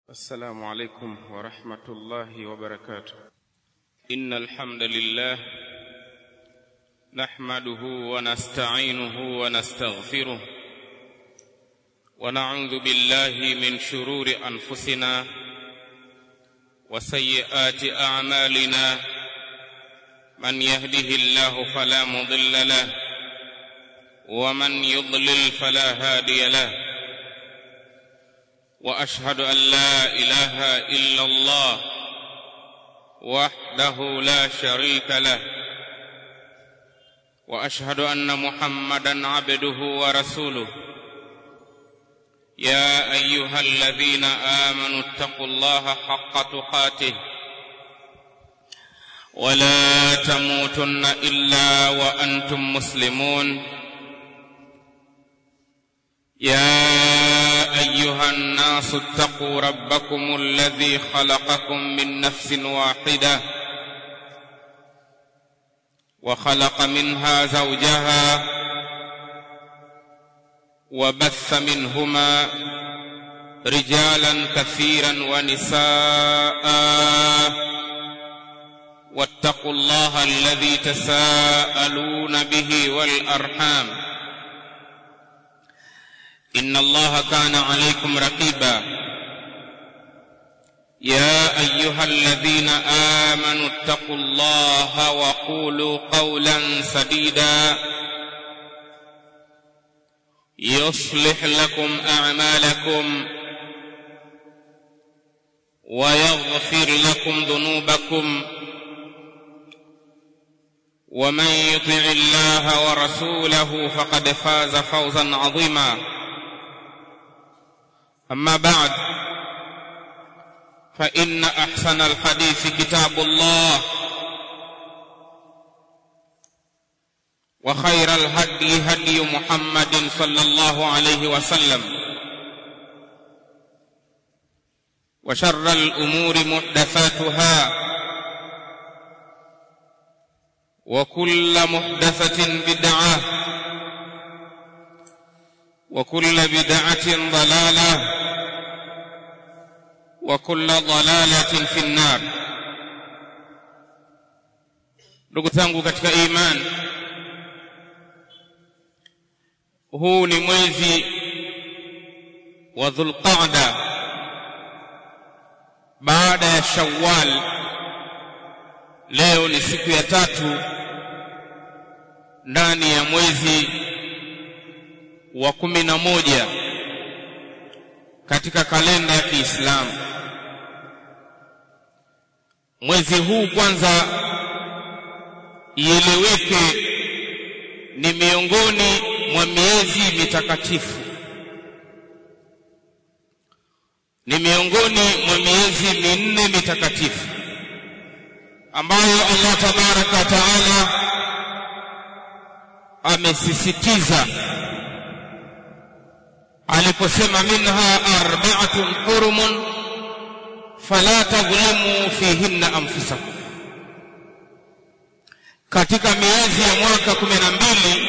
السلام عليكم ورحمة الله وبركاته إن الحمد لله نحمده ونستعينه ونستغفره ونعوذ بالله من شرور أنفسنا وسيئات أعمالنا من يهده الله فلا مضل له ومن يضلل فلا هادي له واشهد ان لا اله الا الله وحده لا شريك له واشهد ان محمدا عبده ورسوله يا ايها الذين امنوا اتقوا الله حق تقاته ولا تموتن الا وانتم مسلمون يا ايها الناس اتقوا ربكم الذي خلقكم من نفس واحده وخلق منها زوجها وبث منهما رجالا كثيرا ونساء واتقوا الله الذي تساءلون به والارحام ان الله كان عليكم رقيبا يا ايها الذين امنوا اتقوا الله وقولوا قولا سديدا يصلح لكم اعمالكم ويغفر لكم ذنوبكم ومن يطع الله ورسوله فقد فاز فوزا عظيما أما بعد فإن أحسن الحديث كتاب الله وخير الهدي هدي محمد صلى الله عليه وسلم وشر الأمور محدثاتها وكل محدثة بدعة وكل بدعة ضلالة وكل ضلالة في النار ndugu zangu katika iman huu ni mwezi wa dhulqaada baada ya shawwal leo ni siku ya tatu ndani ya mwezi wa kumi na moja katika kalenda ya Kiislamu. Mwezi huu kwanza ieleweke ni miongoni mwa miezi mitakatifu, ni miongoni mwa miezi minne mitakatifu ambayo Allah tabaraka wa taala amesisitiza aliposema minha arba'atun hurumun fala tadhlimu fihinna anfusakum katika miezi ya mwaka kumi na mbili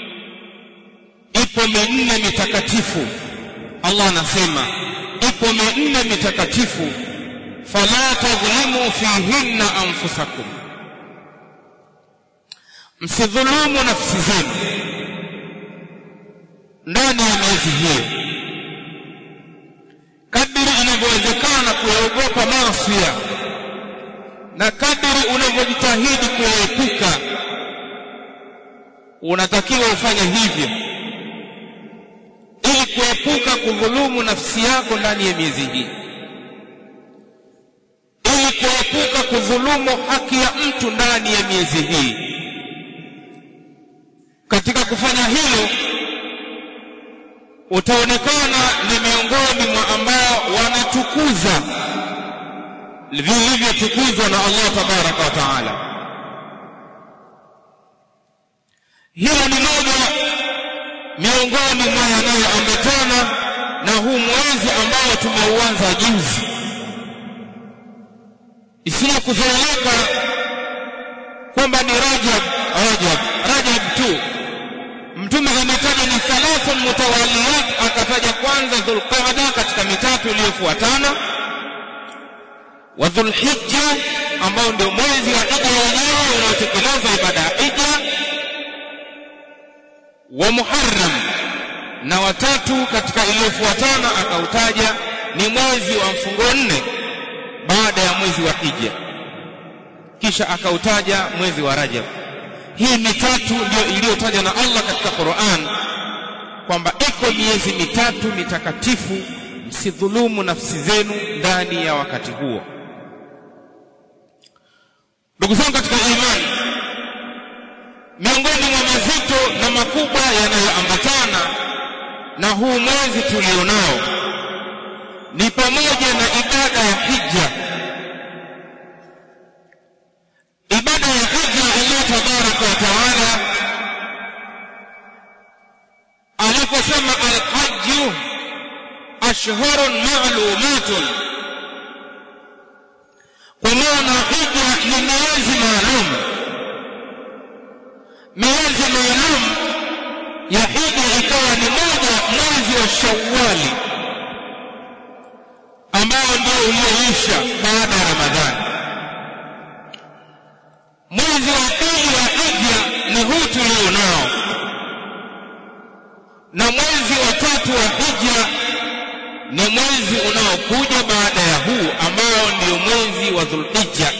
ipo minne mitakatifu Allah anasema ipo minne mitakatifu fala tadhlimu fihinna anfusakum msidhulumu nafsi zenu ndani ya miezi hiyo kadiri inavyowezekana kuyaogopa maasi na kadiri unavyojitahidi kuyaepuka unatakiwa ufanye hivyo ili kuepuka kudhulumu nafsi yako ndani ya miezi hii ili kuepuka kudhulumu haki ya mtu ndani ya miezi hii katika kufanya hilo utaonekana ni miongoni mwa ambao wanatukuza vilivyotukuzwa na Allah tabaraka wa taala. Hilo ni moja miongoni mwa yanayoambatana na huu mwezi ambao tumeuanza juzi, isiyo kuzoeleka kwamba ni Rajab, Rajab, Rajab tu mtume ametaja ni thalathun mutawaliyat akataja kwanza dhulqaada katika mitatu iliyofuatana wa dhulhijja ambao ndio mwezi wa hija wenyewe unaotekeleza ibada ya hija wa muharram na watatu katika iliyofuatana akautaja ni mwezi wa mfungo nne baada ya mwezi wa hija kisha akautaja mwezi wa rajab hii mitatu ndio iliyotajwa na Allah katika Qur'an kwamba iko miezi mitatu mitakatifu msidhulumu nafsi zenu ndani ya wakati huo ndugu zangu katika imani miongoni mwa mazito na makubwa yanayoambatana na huu mwezi tulionao ni pamoja na ibada ya hija ibada ya hija Allah tabaraka wa taala aliposema alhajju ashhurun ma'lumatun kwa maana hija ni miezi maalum miezi maalum ya hija ikawa ni moja mwezi wa shawali ambao ndio ulioisha baada ya ramadhani mwezi wa pili wa hija ni huu tulio nao na mwezi wa tatu wa hija ni mwezi unaokuja baada ya huu ambao ndio mwezi wa dhulhijja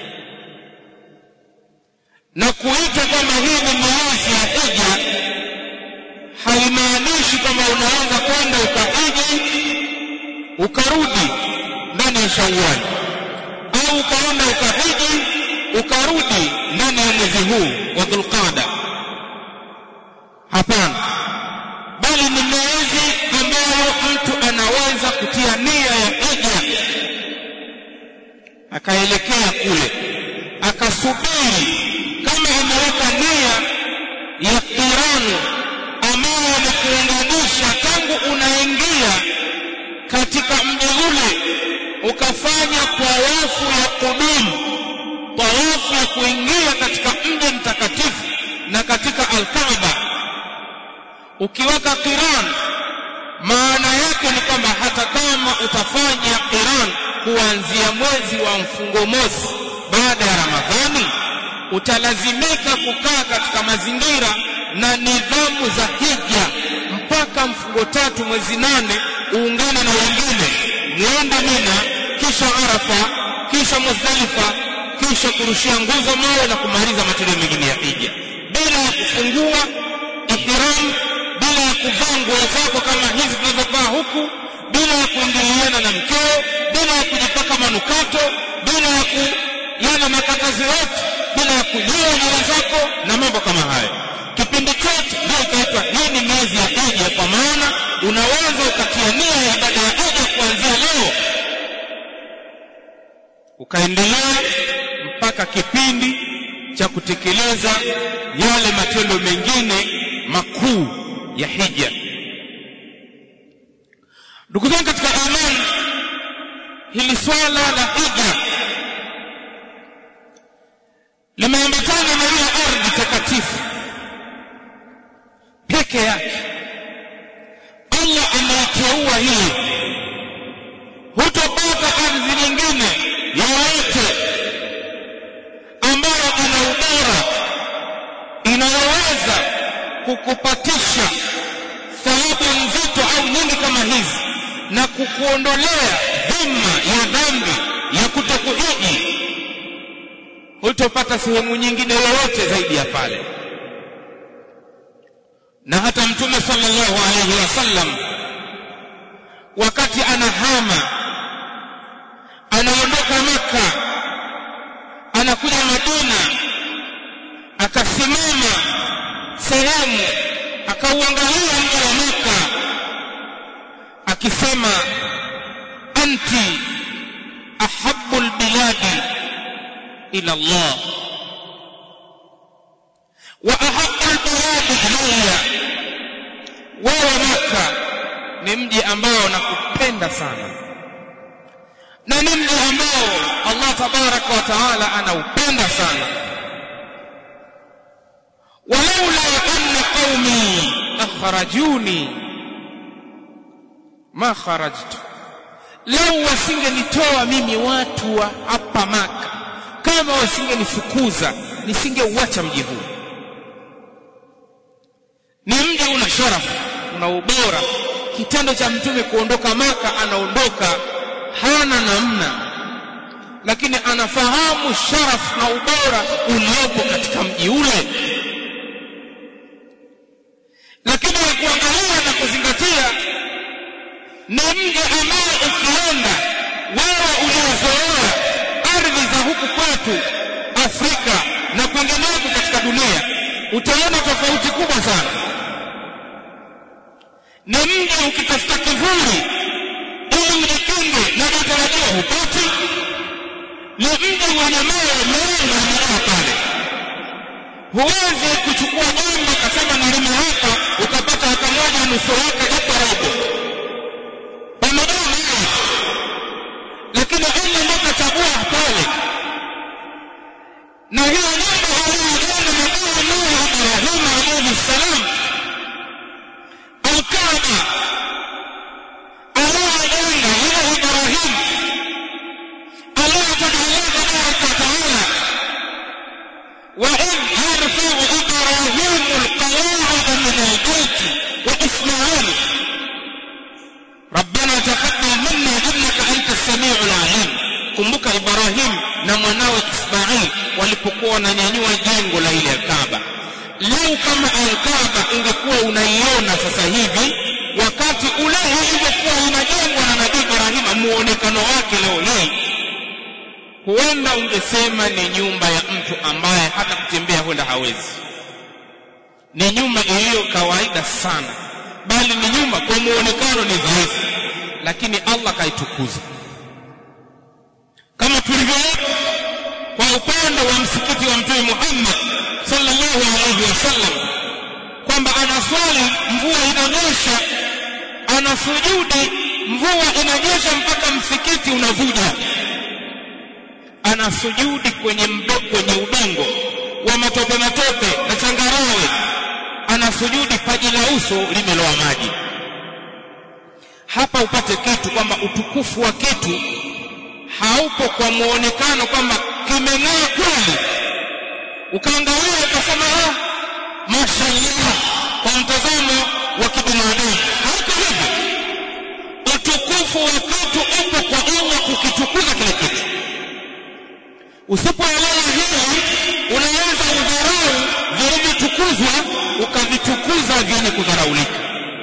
na kuita kwamba hii ni miezi ya hija haimaanishi kwamba unaweza kwenda ukahiji ukarudi ndani ya shawali au ukaenda ukahiji ukarudi ndani ya mwezi huu wa dhulqada hapana bali ni miezi ambayo mtu anaweza kutia nia ya hija akaelekea kule akasubiri kama imeweka nia ya kiranu ambayo ni kuunganisha tangu unaingia katika mji ule ukafanya tawafu ya kudumu tawafu ya kuingia katika mji mtakatifu na katika alkaaba ukiweka qiran maana yake ni kwamba hata kama utafanya qiran kuanzia mwezi wa mfungo mosi baada ya ramadhani utalazimika kukaa katika mazingira na nidhamu za hija mpaka mfungo tatu mwezi nane uungane na wengine muende mina kisha arafa kisha muzdalifa kisha kurushia nguzo mawe na kumaliza matendo mengine ya hija bila ya kufungua ihram bila ya kuvaa nguo zako kama hizi tunazovaa huku bila ya kuingiliana na mkeo bila ya kujipaka manukato bila ya ku yana makatazo yote bila ya kunyoa nywele zako na mambo kama hayo kipindi chote ndio ikaitwa hii ni miezi ya hija kwa maana unaweza ukatia nia ya ibada ya hija kuanzia leo ukaendelea mpaka kipindi cha kutekeleza yale matendo mengine makuu ya hija ndugu zangu katika imani hili swala la hija limeambatana na hiyo ardhi takatifu peke yake Allah ameiteua hii hutopata ardhi nyingine yoyote ambayo ina ubora inayoweza kukupatisha thawabu nzito au nyingi kama hizi na kukuondolea dhima ya dhambi ya kutokuhiji hutopata sehemu nyingine yoyote zaidi ya pale na hata mtume sallallahu alaihi wasallam wakati anahama anaondoka maka anakuja madina akasimama sehemu akauangalia mji wa maka akisema anti ahabbu albiladi ila Allah wa ahabbu albiladi ilayya wewe maka ni mji ambao nakupenda sana na ni mji ambao Allah tabaraka wa taala anaupenda sana walaula anna qaumi akhrajuni ma kharajtu lau wasingenitoa mimi watu wa hapa maka kama wasingenifukuza nisingeuacha mji huu ni mji una sharafu una ubora kitendo cha mtume kuondoka maka anaondoka hana namna lakini anafahamu sharafu na ubora uliopo katika mji ule lakini ya kuangalia na kuzingatia ni mji ambao ukienda wewe uliozoea ardhi za huku kwetu Afrika na kwingineko katika dunia utaona tofauti kubwa sana ni mji ukitafuta kivuli ili ujikinge na matarajio hupati ni mji wenye mawe mengi na pale huwezi kuchukua jembe kasema nilime hapa ukapata hata moja nusu yake hapo robo pamejaa mawe lakini Allah ndio kachagua pale na hiyo nyumba aliyojenga nabii Nuh Ibrahim alayhi salam Al-Kaaba aliyojenga yeye Ibrahim aliyotaka Allah tabaraka wa taala وإذ يرفع إبراهيم القواعد من البيت وإسماعيل ربنا تقبل منا إنك أنت السميع العليم kumbuka Ibrahim na mwanawe Ismail walipokuwa wananyanyua jengo la ile Kaaba. Leo kama Al-Kaaba ingekuwa unaiona sasa hivi, wakati ule ilivyokuwa inajengwa na Nabii Ibrahim, muonekano wake leo hii, huenda ungesema ni nyumba ya mtu ambaye hata kutembea huenda hawezi. Ni nyumba iliyo kawaida sana, bali ni nyumba kwa muonekano ni dhaifu, lakini Allah kaitukuza kama tulivyoona kwa upande wa msikiti wa Mtume Muhammad sallallahu alaihi wasallam kwamba anaswali mvua inanyesha, anasujudi mvua inanyesha mpaka msikiti unavuja, anasujudi kwenye mdo, kwenye udongo wa matope matope na changarawe, anasujudi paji la uso limeloa maji. Hapa upate kitu kwamba utukufu wa kitu haupo kwa muonekano kwamba kimeng'aa kweli, ukaangalia ukasema ah, mashallah, kwa mtazamo wa kibinadamu. Haiko hivyo. Utukufu wa kitu upo kwa Allah kukitukuza kile kitu. Usipoelewa hili, unaweza udharau vilivyotukuzwa ukavitukuza vyenye kudharaulika.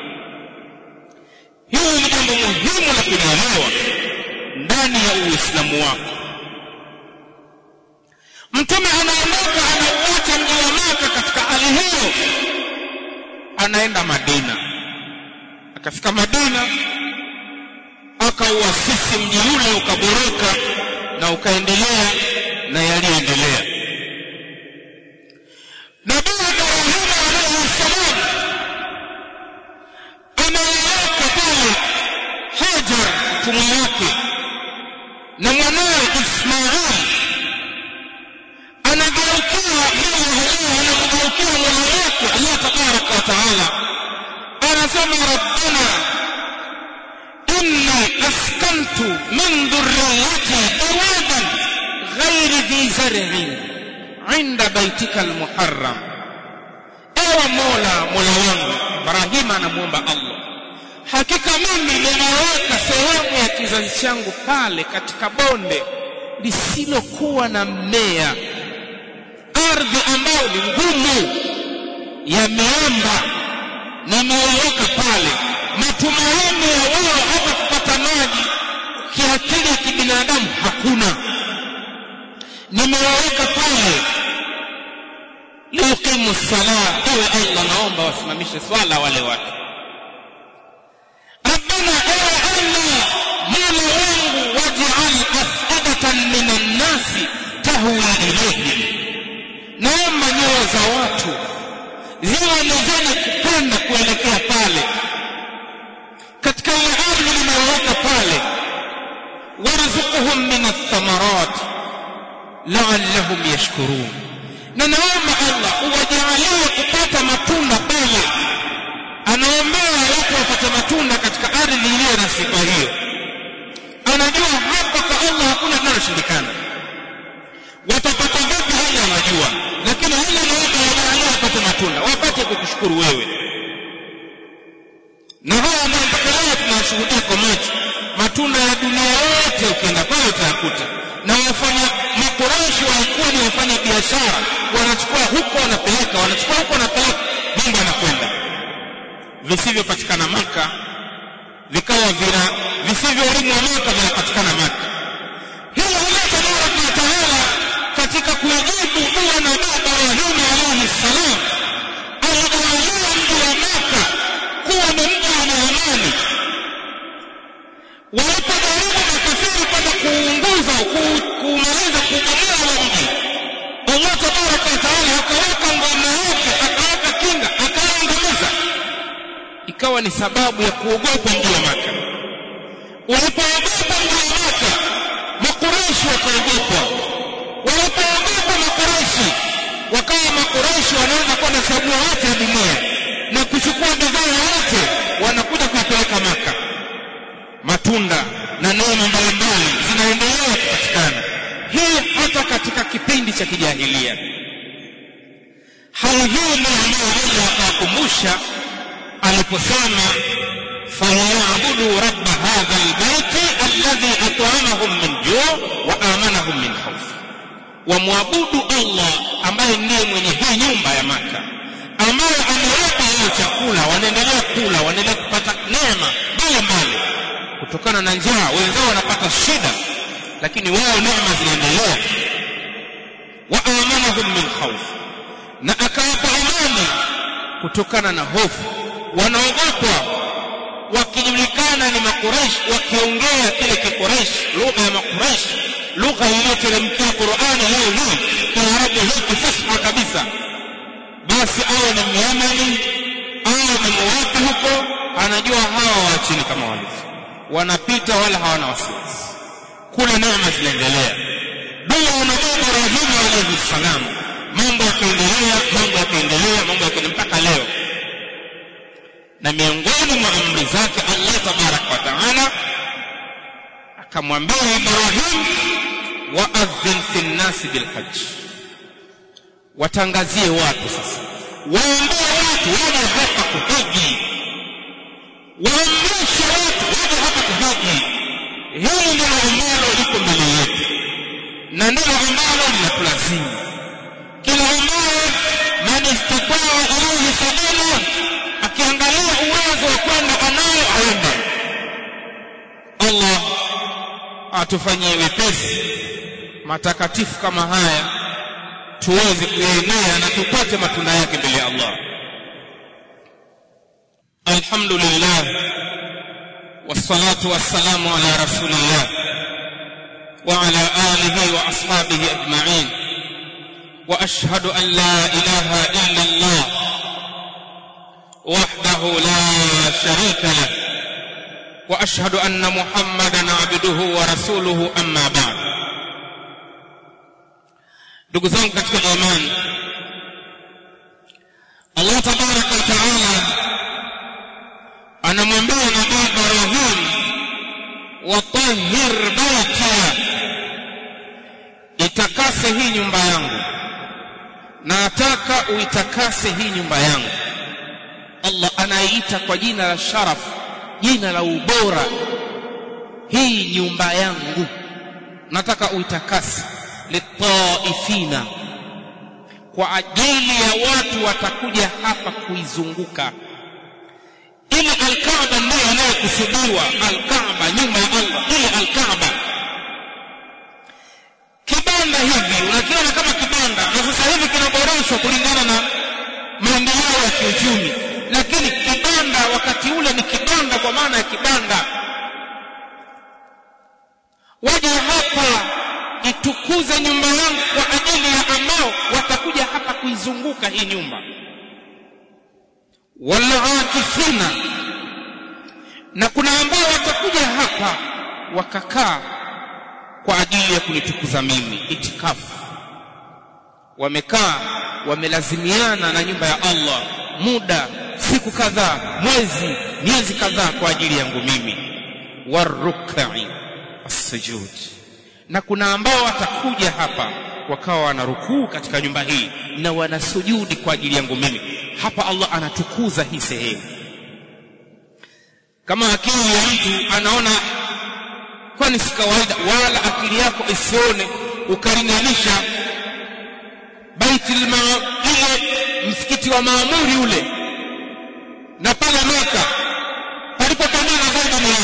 Hili ni jambo muhimu la kulielewa ndani ya Uislamu wako. Mtume anaondoka anauacha mji wa Maka katika hali hiyo, anaenda Madina. Akafika Madina, akauasisi mji ule, ukaboreka na ukaendelea na yaliyoendelea. Nabii Ibrahim alayhi salam ameweka pale Hajar mtume wake na mwanawe Ismail anageukia Allah anamgeukia Mola wake Allah tabaraka wa taala, anasema rabbana inni askantu min dhurriyyati biwadin ghairi dhi zar'in inda baitika almuharram, ewe Mola, Mola wangu. Ibrahima anamwomba Allah hakika mimi nimeweka sehemu ya kizazi changu pale katika bonde lisilokuwa na mmea, ardhi ambayo ni ngumu ya miamba, nimeweka pale matumaini ya wao hata kupata maji kiakili ya kibinadamu hakuna. Nimeweka pale liuqimu salah, ewe Allah, naomba wasimamishe swala wale watu ربنا ايه الله مولا wangu waj'al afidatan minan nasi tahwi ilayhim, naomba nyoyo za watu ziwe ni zenye kupenda kuelekea pale katika ile ardhi nimeweka pale, warzuquhum min athamarat la'allahum yashkurun, na naomba Allah uwajalie kupata matunda pale anaombea watu wapate matunda katika ardhi iliyo na sifa hiyo. wanajua hapa kwa Allah hakuna linaloshindikana watapata vipi hali wanajua lakini hili naomba wajalie wapate matunda wapate kukushukuru wewe na haya ndio mpaka leo tunashuhudia kwa macho matunda ya dunia yote ukienda pale utayakuta na wafanya makoreshi walikuwa ni wafanya biashara wanachukua huko wanapeleka wanachukua huko wanapeleka mambo yanakwenda visivyopatikana maka vikawa vina visivyolimwa maka vinapatikana maka hilo Allah tabaraka wa taala katika kujibu dua na baba Ibrahim alayhi salam alijalia mji wa maka kuwa ni mji wenye amani walipojaribu makafiri kwenda kuunguza kuumaliza kuubomoa ule mji Allah tabaraka wa taala akaweka ngome yake akaweka kinga akaangamiza ikawa ni sababu ya kuogopa mji wa maka walipoogopa mji wa maka makureishi wakaogopa walipoogopa makureishi wakawa makureishi wanaweza kwenda sehemu yote ya dunia na kuchukua bidhaa yote wanakuja kuipeleka maka matunda na neema mbalimbali zinaendelea kupatikana hii hata katika kipindi cha kijahilia hali hii ndio ambayo Allah akawakumbusha aliposema falyabudu rabba hadha albayti alladhi at'amahum min ju' wa amanahum min khawf wamwabudu Allah ambaye ndiye mwenye hii nyumba ya maka ambaye amewapa wao chakula wanaendelea kula wanaendelea kupata neema mbalimbali kutokana na njaa wenzao wanapata shida lakini wao neema zinaendelea wa amanahum min khawf na akawapa amani kutokana na hofu wanaogopa wakijulikana ni makuresh wakiongea kile kikuresh lugha ya makuresh lugha iliyoteremkia Qur'ani leo hii kiarabu hii kifusha kabisa basi awe ni myamani awe ni muwapi huko anajua hawa wa chini kama walivyo wanapita wala hawana wasiwasi kuna neema zinaendelea dua na baba Ibrahim alayhi salam mambo yakaendelea mambo yakaendelea mambo yakaendelea mpaka leo na miongoni mwa amri zake Allah tabarak wa taala akamwambia Ibrahim waadhin fi nnasi bilhajj watangazie watu sasa waambie watu waje hapa kuhiji waamrishe watu waje hapa kuhiji hili ndilo ambalo liko mbele yetu na ndilo ambalo linatulazimu kila ambaye man istataa ilayhi sabila akiangalia uwezo wa kwenda anayo aende Allah atufanyie wepesi matakatifu kama haya tuweze kuyaenea na tupate matunda yake mbele ya Allah alhamdulillah wassalatu wassalamu ala rasulillah wa ala alihi wa ashabihi ajma'in wa ashhadu an la ilaha illa Allah وحده لا شريك له واشهد ان محمدا عبده ورسوله اما بعد ndugu zangu katika imani Allah tabaraka wa taala anamwambia nabii Ibrahim watahhir baiti itakase hii nyumba yangu nataka uitakase hii nyumba yangu Allah anaiita kwa jina la sharaf jina la ubora hii nyumba yangu nataka uitakase litaifina kwa ajili ya watu watakuja hapa kuizunguka ile alkaaba ndiyo inayokusudiwa alkaaba nyumba ya Allah ile alkaaba kibanda hivi unakiona kama kibanda na sasa hivi kinaboreshwa kulingana na maendeleo ya kiuchumi lakini kibanda wakati ule ni kibanda kwa maana ya kibanda waje hapa itukuze nyumba yangu kwa ajili ya ambao watakuja hapa kuizunguka hii nyumba walaakifina na kuna ambao watakuja hapa wakakaa kwa ajili ya kunitukuza mimi itikafu wamekaa wamelazimiana na nyumba ya Allah muda siku kadhaa mwezi miezi kadhaa kwa ajili yangu mimi warukai as-sujud na kuna ambao watakuja hapa wakawa wanarukuu katika nyumba hii na wanasujudi kwa ajili yangu mimi hapa Allah anatukuza hii sehemu kama akili ya mtu anaona kwani si kawaida wala akili yako isione ukalinganisha baitul ile msikiti wa maamuri ule na pale Maka palipokamana zaidi ni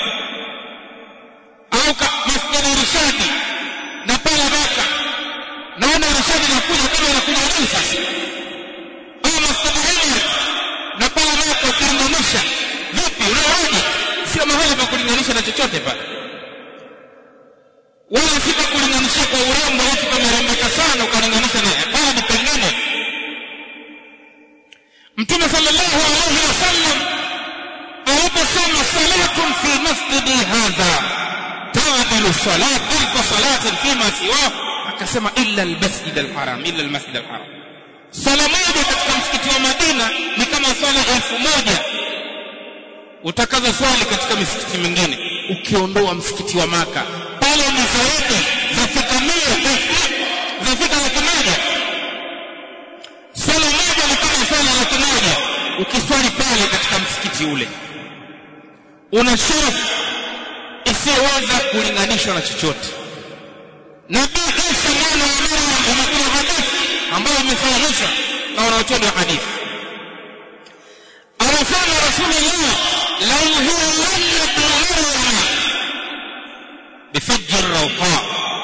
au masjid irshadi na pale Maka naona irshadi nakuja kama inakuja juu sasa au masjid Umar na pale Maka ukilinganisha vipi unaoje sio mahali pa kulinganisha na chochote pale wala si pa kulinganisha kwa urembo eti pamerembeka sana ukalinganisha na pale ni pengine mtume sallallahu alayhi wasallam aliposema salatun fi masjidi hadha taadilu salat alfa salatin fima siwa akasema illa almasjid alharam illa almasjid alharam sala moja katika msikiti wa Madina ni kama swala elfu moja utakaza swali katika misikiti mingine ukiondoa msikiti wa Maka pale ni zaidi zafika mia zafika laki moja swala moja ni kama swala laki moja ukiswali pale katika msikiti ule una sharafu isiyoweza kulinganishwa na chochote nabii Isa mwana wa Maryam imekuja hadithi ambayo imesahihishwa na wanaochuoni wa hadithi anasema rasulullah la yuhillanna maryam bifajr rawha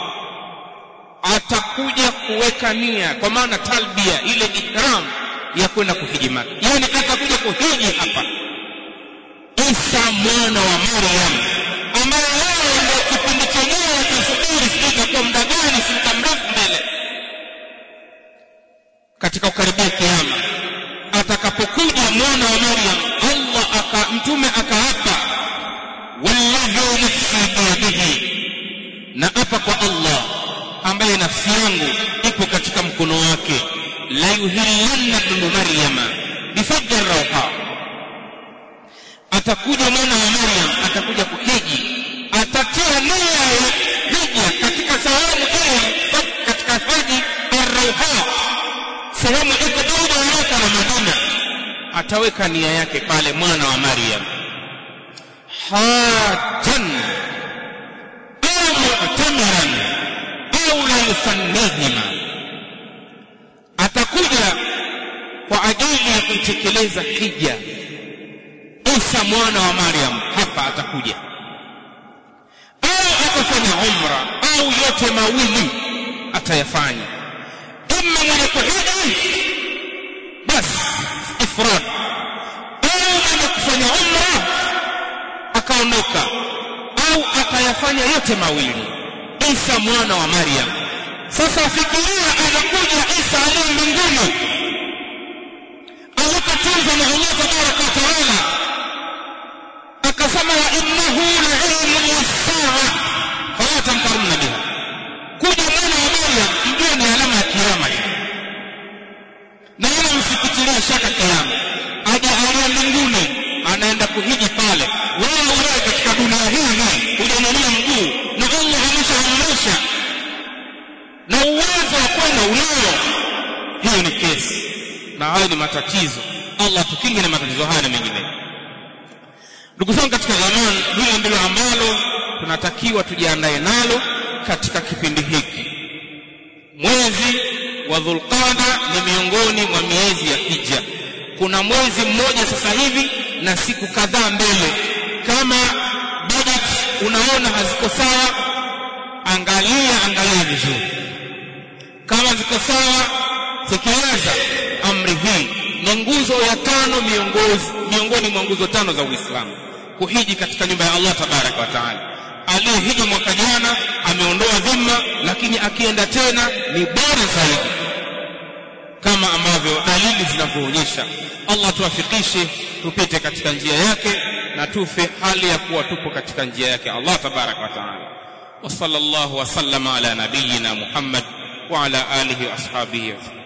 atakuja kuweka nia kwa maana talbia ile ihram ya kwenda kuhiji Maka yani atakuja kuhiji hapa Isa mwana wa Maryam ambaye wao ndio kipindi chenyewe watasubiri sijui kwa muda gani si muda mrefu mbele katika kukaribia kiama atakapokuja mwana wa Maryam Allah aka mtume akaapa walladhi nafsi biyadihi na apa kwa Allah ambaye nafsi yangu ipo katika mkono wake la yuhillanna ibn maryama bifajr rawha atakuja mwana wa Maryam atakuja kuhiji atatia nia ya hija katika sehemu ile katika haji ar-rawha sehemu iko baina ya Maka na Madina ataweka nia yake pale mwana wa Maryam hajjan au mu'tamiran au la yusannihima atakuja kwa ajili ya kutekeleza hija Isa mwana wa Maryam hapa atakuja au atafanya umra au yote mawili atayafanya imma mwenye kuhiji basi ifrad au mwenye kufanya umra akaondoka au akayafanya yote mawili Isa mwana wa Maryam sasa fikiria anakuja Isa aliye mbinguni alipotunzwa na Allah tabaraka wa taala akasema wa innahu la'ilmu lis-sa'a fala tamtarunna biha kuja mwana wa Maryam mjue ni alama ya kiyama na wala msikitilie shaka kiyama aje aliye mbinguni anaenda kuhiji pale wewe unaye katika dunia hii hii hujanyanyua mguu na Allah ameshaamrisha na uwezo wa kwenda unao hiyo ni kesi na hayo ni matatizo Allah tukinge na matatizo haya na mengineyo ndugu zangu katika imani hili ndilo ambalo tunatakiwa tujiandae nalo katika kipindi hiki mwezi wa dhulqada ni miongoni mwa miezi ya hija kuna mwezi mmoja sasa hivi na siku kadhaa mbele kama budget unaona haziko sawa angalia angalia vizuri kama ziko sawa tekeleza amri hii ni nguzo ya tano miongozi miongoni mwa nguzo tano za Uislamu kuhiji katika nyumba ya Allah tabaraka wa taala aliyehiji mwaka jana ameondoa dhima lakini akienda tena ni bora zaidi kama ambavyo dalili zinavyoonyesha Allah tuwafikishe tupite katika njia yake na tufe hali ya kuwa tupo katika njia yake Allah tabaraka wa taala wa sallallahu wa sallama ala nabiyyina Muhammad wa ala alihi wa ashabihi